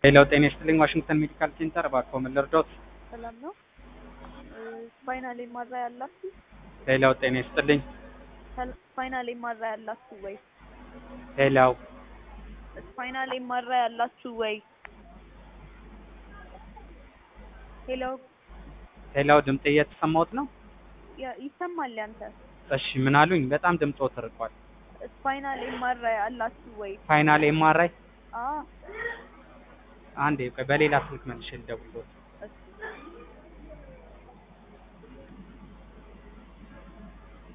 ሌላው ጤና ይስጥልኝ ዋሽንግተን ሜዲካል ሴንተር እባክዎ ምን ልርዳዎት? ሰላም ነው። ስፓይናል ኤምአራ ያላችሁ? ሌላው ጤና ይስጥልኝ ስፓይናል ኤምአራ ያላችሁ ወይ? ሌላው ስፓይናል ኤምአራ ያላችሁ ወይ? ሄሎ ሌላው ድምጤ እየተሰማዎት ነው? ያ- ይሰማል ያንተ? እሺ ምን አሉኝ? በጣም ድምጾት ርቋል። ስፓይናል ኤምአራ ያላችሁ ወይ? ፋይናል ኤምአርአይ አዎ አንዴ ቆይ በሌላ ስልክ መልሼ ልደውልልዎት።